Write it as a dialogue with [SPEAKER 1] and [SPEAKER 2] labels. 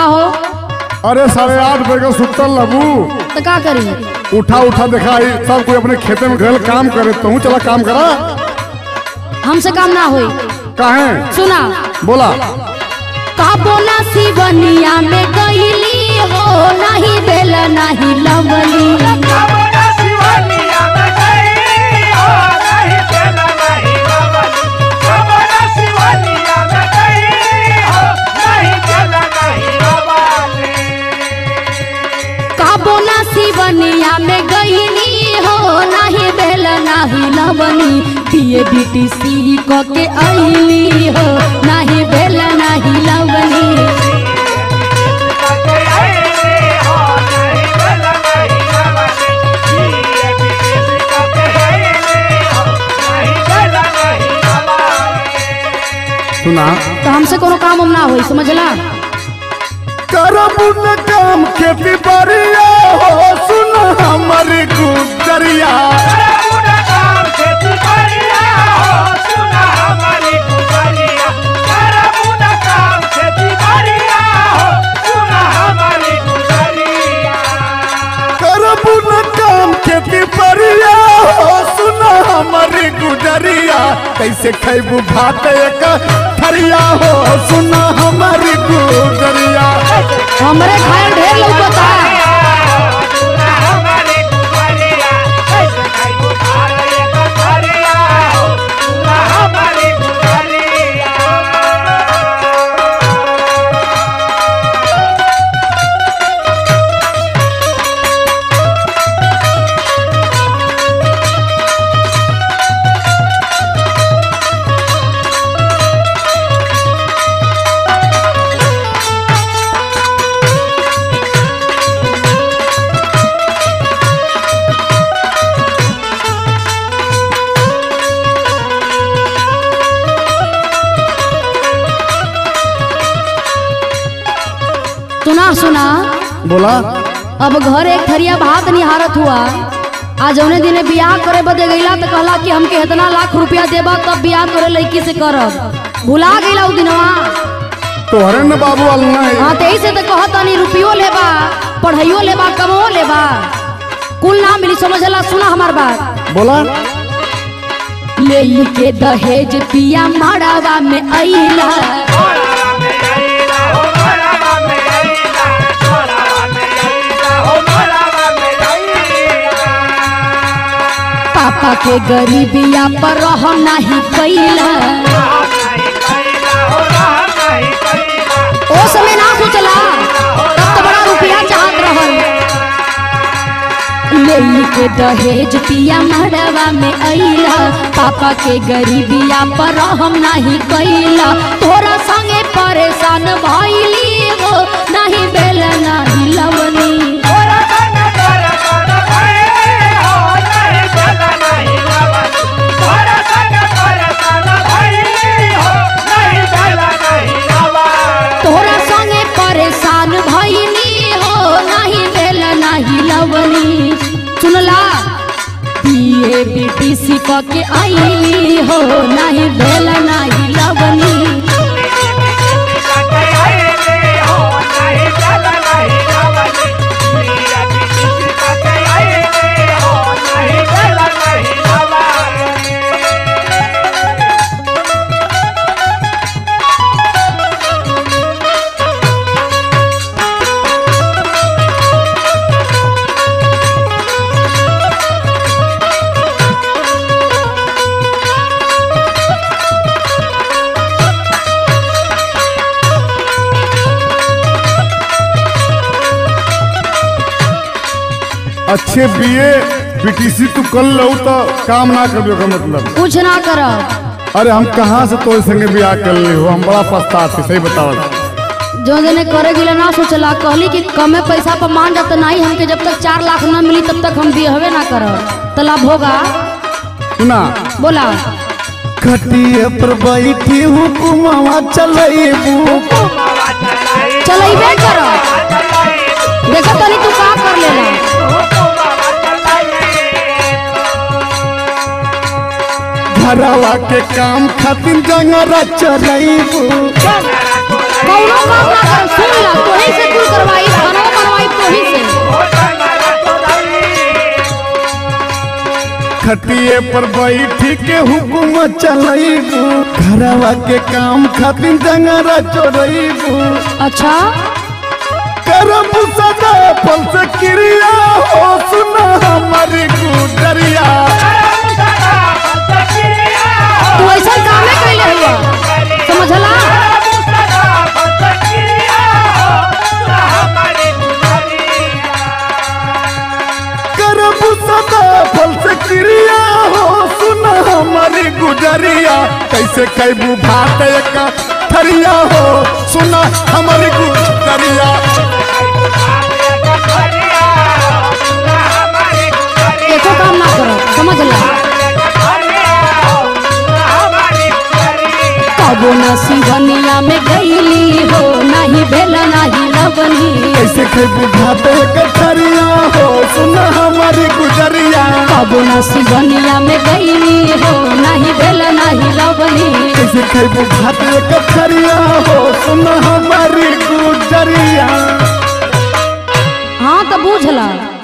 [SPEAKER 1] का हो
[SPEAKER 2] अरे साढ़े आठ बजे का सुतल लबू
[SPEAKER 1] तो का करी
[SPEAKER 2] उठा उठा देखा आई सब कोई अपने खेते में गल काम करे तू चला काम करा
[SPEAKER 1] हमसे काम ना होई
[SPEAKER 2] काहे
[SPEAKER 1] सुना
[SPEAKER 2] बोला
[SPEAKER 1] काबो ना सिवनिया में गईली हो नहीं बेल नहीं लवली
[SPEAKER 3] कबोला शिवनिया में गई हो नहीं चला नहीं बाबली कबोला शिवनिया में गई हो नहीं चला नहीं बाबली
[SPEAKER 1] काबो ना सिवनिया में गईली हो नहीं बेल नहीं लवली पिए बीटी सी को के आईली हो नहीं बेल नहीं लवली
[SPEAKER 3] कके आईली हो नहीं चला नहीं बाबली ये भी किसी कके आईली हो नहीं चला नहीं बाबली
[SPEAKER 2] सुना
[SPEAKER 1] तो हमसे कोनो काम उम ना होई समझला
[SPEAKER 2] करबू न काम खेती बाड़िया हो सुन हमारी गुजरिया
[SPEAKER 3] करबुना काम खेती बढ़िया हो सुना हमारी गुजरिया करबुना काम खेती बढ़िया हो सुना हमारी गुजरिया
[SPEAKER 2] करबू न काम खेती बाड़िया हो सुन हमारी गुजरिया कैसे खैबू भात एक थरिया हो सुन हमारी गुजरिया
[SPEAKER 1] हमरे खाए ढेर लौकता
[SPEAKER 3] सुना हमारी गुजरिया कैसे खाई बुखार ये गुजरिया हो सुना हमारी गुजरिया
[SPEAKER 1] सुना सुना
[SPEAKER 2] बोला
[SPEAKER 1] अब घर एक थरिया भात निहारत हुआ आज जौने दिने बियाह करे बदे गईला तो कहला कि हमके इतना लाख रुपया देबा तब बियाह करे लड़की से करब भुला गईला उ दिनवा
[SPEAKER 2] तोहरे न बाबू वाल नहीं
[SPEAKER 1] हाँ ते से तो कहत तनी रुपयो लेबा पढ़ाइयो लेबा कमो लेबा कुल ना मिली समझला सुना हमार बात
[SPEAKER 2] बोला
[SPEAKER 1] ले के दहेज पिया माड़ावा में अइला
[SPEAKER 3] मोरावा में आईला हो मोरावा में आईला मोरावा में आईला हो मोरावा में आईला
[SPEAKER 1] पापा के गरीबिया पर रह नहीं कैला
[SPEAKER 3] राम नहीं कैला हो राम नहीं कैला
[SPEAKER 1] ओ समय ना सोचला तब तो बड़ा रुपया चाहत रहल ले के दहेज पिया मड़वा में अइला पापा के गरीबिया पर हम नहीं कैला तोरा संगे परेशान भइली हो नहीं बेल नहीं लवनी
[SPEAKER 3] मोरा सन कर कर भइली हो नहीं चला नहीं बाबली मोरा सन कर कर भइली हो नहीं चला नहीं बाबली
[SPEAKER 1] तोरा संगे परेशान भइली हो नहीं बेल नहीं लवनी सुनला पिए बेटी सिक के आईली हो नहीं बेल नहीं लवनी
[SPEAKER 3] कके आईली हो नहीं चला नहीं बाबली प्रिया की किसी कके आईली हो नहीं चला नहीं बाबली
[SPEAKER 2] अच्छे बीए बीटीसी तू कर लो तो काम ना कर का मतलब
[SPEAKER 1] कुछ ना करब
[SPEAKER 2] अरे हम कहाँ से तोरे संगे ब्याह कर ली हो हम बड़ा पछतात थे सही बताओ
[SPEAKER 1] जो जने करे गिला ना सोचला कहली कि कमे पैसा पर मान जाता नहीं हमके जब तक चार लाख ना मिली तब तक हम बिहवे ना करब तो लाभ होगा
[SPEAKER 2] सुना
[SPEAKER 1] बोला
[SPEAKER 2] खटिए पर बैठी हुकुमवा चलेबू
[SPEAKER 1] चलेबे करब देखो तनी तू का कर लेला
[SPEAKER 2] घरवा के काम खातिर जंगरा चलेबू
[SPEAKER 1] कौनो काम ना कर सुन ला तोही से
[SPEAKER 2] खटिए पर बैठी के हुकुम चलैबू घरवा के काम खातिर जंगरा चोरैबू
[SPEAKER 1] अच्छा
[SPEAKER 2] करब सदा फल से क्रिया हो सुना हमारी गुजरिया
[SPEAKER 1] तू ऐसा कामे कैले हुआ समझला
[SPEAKER 2] करब सदा फल से क्रिया हो सुना हमारी गुजरिया कैसे कैबू भात एक थरिया हो सुना हमारी गुजरिया
[SPEAKER 1] एको काम ना करो समझला कबो न सिवनिया में गईली हो नहीं भेला नहीं लवनी
[SPEAKER 2] कैसे कैबू भात एक थरिया हो सुना हमारी गुजरिया
[SPEAKER 1] कबो न सिवनिया में गईली हो नहीं भेला नहीं लवनी
[SPEAKER 2] कैसे कैबू भात एक थरिया हो सुना हमारी गुजरिया
[SPEAKER 1] हाँ तो बूझला